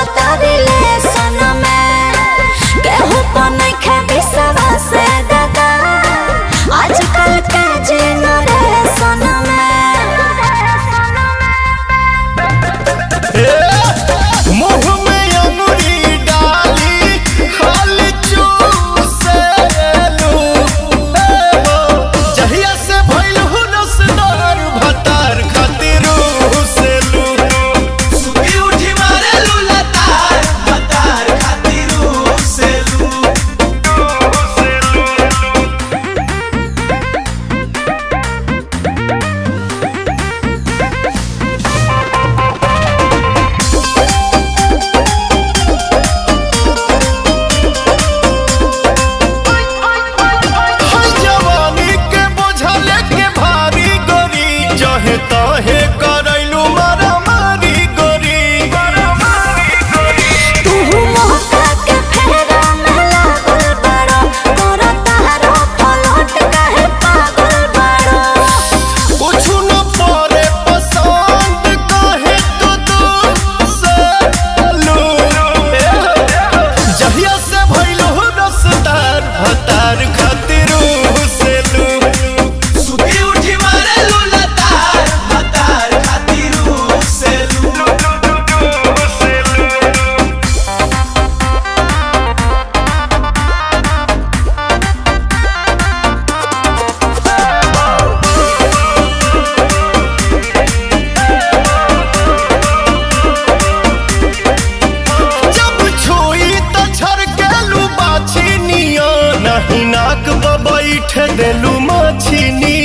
चलता रिलेशन में केहू पर नइखे विश्वास दादा आजकल के जेनरेशन में मुंह में अंगुरी डाली खाली चूसेलू जहिया से भइल हु रसदार भतार खातिर हुसेलू सुबह उठी मारे लूला तार बतार खातिर से लू हर जवानी के बोझल के भारी गोरी जहे तहे करैलू मारा मारी गोरी तू मौका के फेरा में लागल बड़ा तोरा तारो पलट काहे पागल बड़ा कुछ न परे पसंद कहे तो दूर से लू जहिया से भइल हो रसदार भतार खातिर से लू सुबह उठी मारे लूला तार बतार खातिर से लू जब छुई त छरकेलू बाछी निया नहीं नाक ब बैठ देलू माछी निया